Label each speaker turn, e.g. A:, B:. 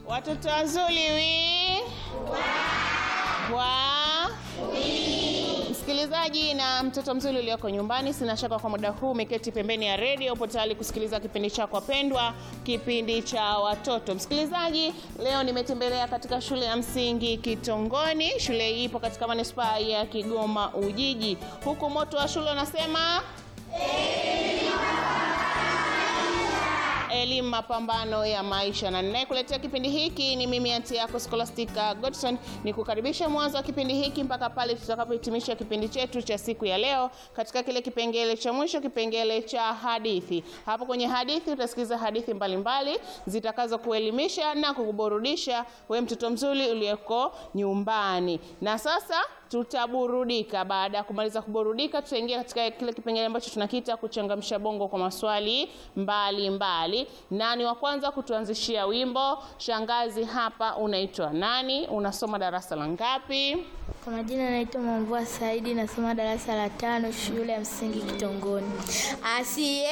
A: Watoto wazuri wi wa msikilizaji na mtoto mzuri ulioko nyumbani, sina shaka kwa muda huu umeketi pembeni ya redio, upo tayari kusikiliza kipindi chako pendwa, kipindi cha watoto. Msikilizaji, leo nimetembelea katika shule ya msingi Kitongoni. Shule hii ipo katika manispaa ya Kigoma Ujiji, huku moto wa shule unasema elimu mapambano ya maisha, na ninayekuletea kipindi hiki ni mimi anti yako Scholastica Godson. Ni kukaribisha mwanzo wa kipindi hiki mpaka pale tutakapohitimisha kipindi chetu cha siku ya leo, katika kile kipengele cha mwisho, kipengele cha hadithi. Hapo kwenye hadithi utasikiliza hadithi mbalimbali zitakazo kuelimisha na kukuburudisha we mtoto mzuri uliyeko nyumbani. Na sasa tutaburudika. Baada ya kumaliza kuburudika, tutaingia katika kile kipengele ambacho tunakiita kuchangamsha bongo kwa maswali mbalimbali mbali. Nani wa kwanza kutuanzishia wimbo? Shangazi, hapa unaitwa nani? Unasoma darasa la ngapi?
B: Kwa majina naitwa Mamvua Saidi, nasoma darasa la tano shule ya msingi Kitongoni. Asiye